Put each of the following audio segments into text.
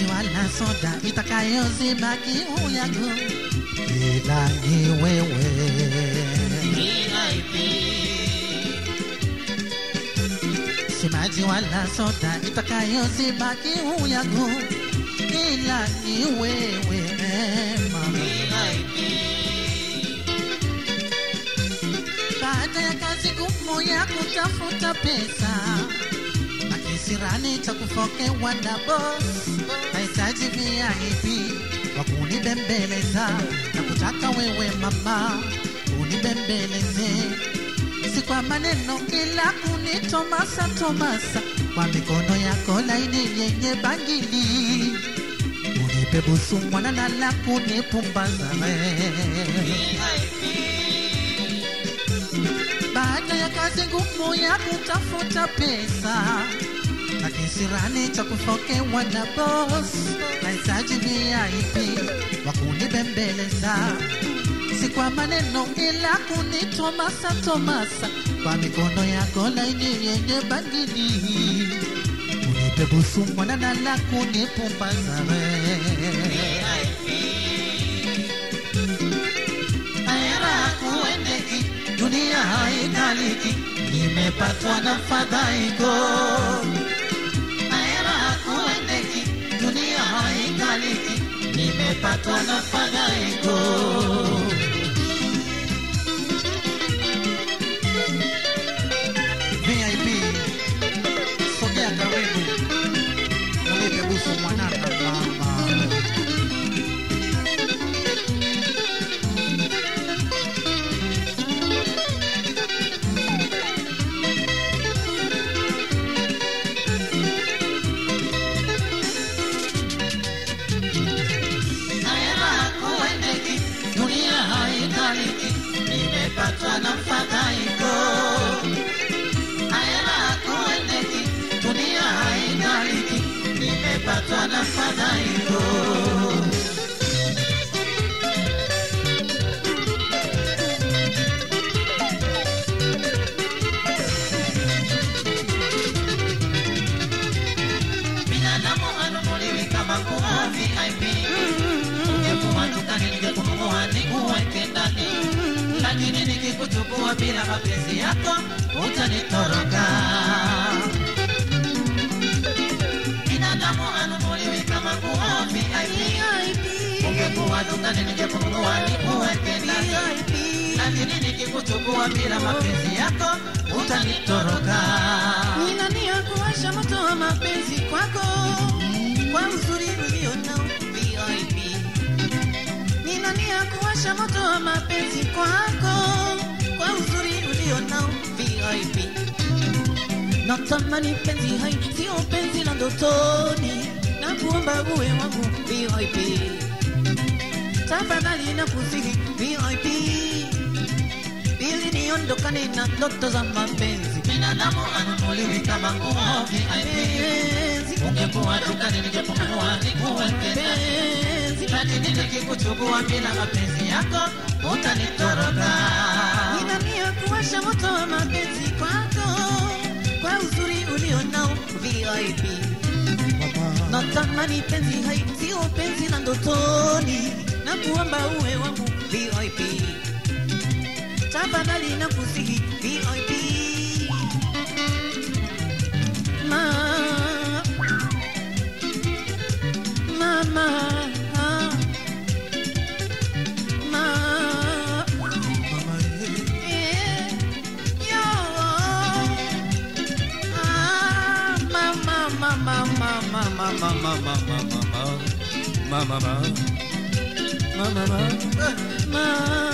maji wala soda itakayozima kiu yangu, ila ni wewe. Si maji wala soda itakayozima kiu yangu, ila ni wewe mama. Baada ya kazi ngumu ya kutafuta pesa na kisirani cha kufokewa na boss, nahitaji VIP wa kunibembeleza na kutaka wewe mama unibembeleze, si kwa maneno ila kunitomasa tomasa kwa mikono yako laini yenye bangili, unipe busu mwanana la kunipumbaza baada ya kazi ngumu ya kutafuta pesa na kisirani cha kufokewa na boss, nahitaji VIP wa kunibembeleza, si kwa maneno ila kunitomasa tomasa kwa mikono yako laini yenye bangili, unipe busu mwanana la kunipumbaza Aera kuendeki, dunia haikaliki, nimepatwa na fadhaiko. Aera kuendeki, dunia haikaliki, nimepatwa na fadhaiko. VIP, sogea karibu, unipe busu mwanana mama. Aera kuendeki, dunia haikaliki, nimepatwa na fadhaiko. Aera kuendeki, dunia haikaliki, nimepatwa na fadhaiko. binadamu anunuliwi kama nguo VIP. Ungekuwa dukani ningekununua nikuweke ndani, lakini nikikuchukua bila mapenzi yako utanitoroka. Binadamu anunuliwi kama nguo VIP. Ungekuwa dukani ningekununua nikuweke ndani, lakini nikikuchukua bila mapenzi yako utanitoroka. Nina nia kuwasha moto wa mapenzi kwako kwa uzuri ulio nao VIP. Nina nia kuwasha moto wa mapenzi kwako kwa uzuri ulio nao VIP. Natamani penzi hai sio penzi la ndotoni, na kuomba uwe wangu VIP. Tafadhali na kusihi VIP ili niondokane na ndoto za mapenzi. binadamu anunuliwi kama nguo VIP. Penzi, Ungekuwa dukani ningekununua nikuweke ndani, penzi, lakini nikikuchukua bila mapenzi yako utanitoroka. nina nia kuwasha moto wa mapenzi kwako kwa uzuri ulio nao VIP. Natamani penzi hai sio penzi la ndotoni, na kuomba uwe wangu VIP. Tafadhali na kusihi VIP. Ma, mama, ma, eh, yo, ah, mama, mama, mama, mama, mama, mama, mama, mama, mama, mama,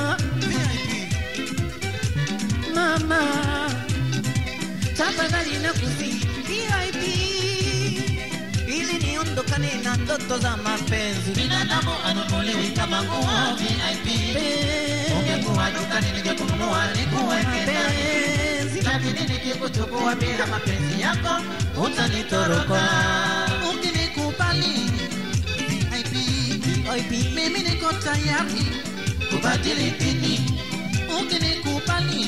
mama, tafadhali na kusihi VIP ili niondokane na ndoto za mapenzi. Binadamu anunuliwi kama nguo VIP. Penzi, Ungekuwa dukani ningekununua nikuweke ndani, penzi, lakini nikikuchukua bila mapenzi yako utanitoroka. Ukinikubali VIP, VIP, mimi niko tayari kubadili dini. Ukinikubali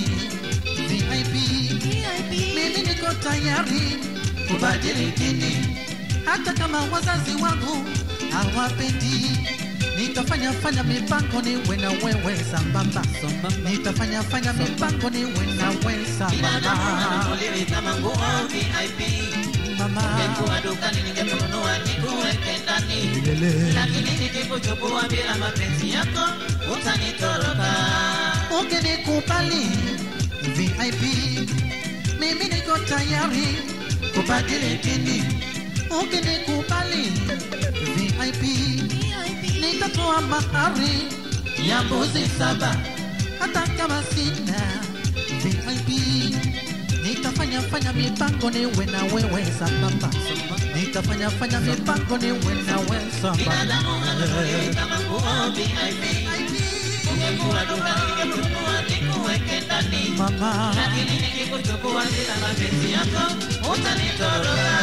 VIP, VIP, mimi niko tayari kubadili dini. hata kama wazazi wangu hawapendi nitafanya fanya mipango niwe na wewe sambamba nitafanya fanya mipango niwe na wewe binadamu sambamba hanunuliwi kama nguo VIP. mama Ungekuwa dukani ningekununua nikuweke ndani, Lele. lakini nikikuchukua bila mapenzi yako utanitoroka. ukinikubali VIP mimi niko tayari kubadili dini ukinikubali VIP nitatoa mahari ya mbuzi saba hata kama sina VIP nitafanya fanya mipango niwe na wewe sambamba nitafanya fanya mipango niwe na wewe Binadamu hanunuliwi sambamba kama nguo VIP. Ungekuwa dukani ningekununua nikuweke ndani, mama lakini nikikuchukua bila mapenzi yako utanitoroka.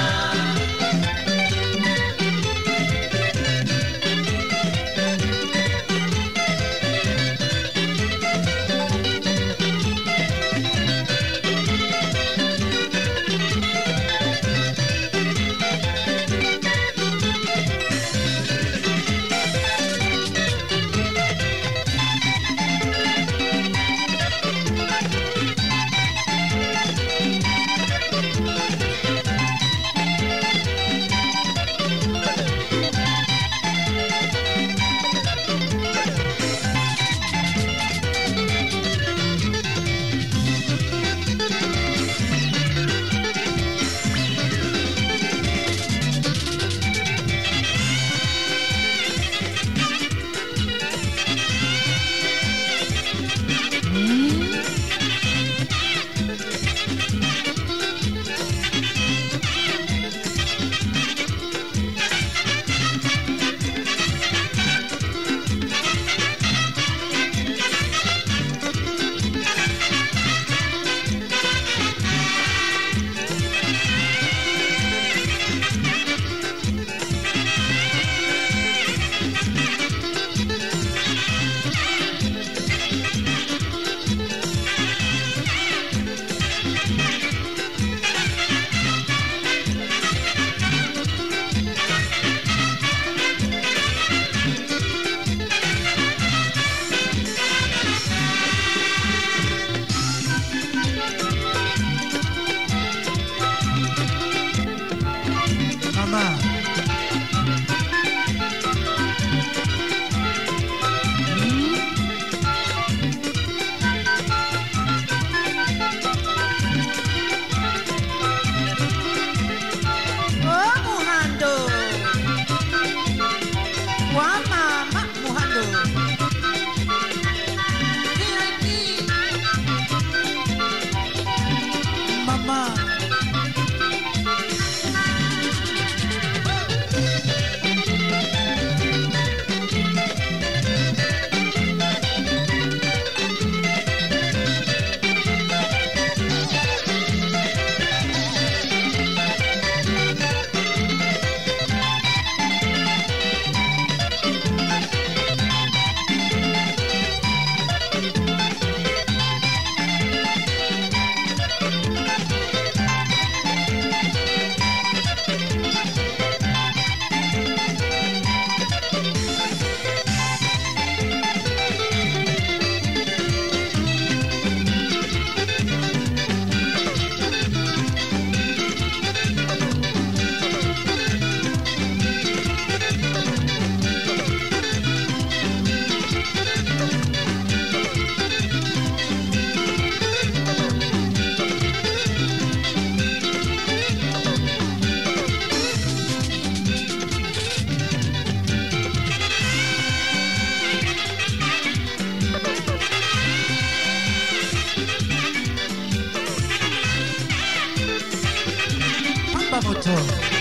mama Oh, Muhando. Wa mama Muhando. VIP mama pamba moto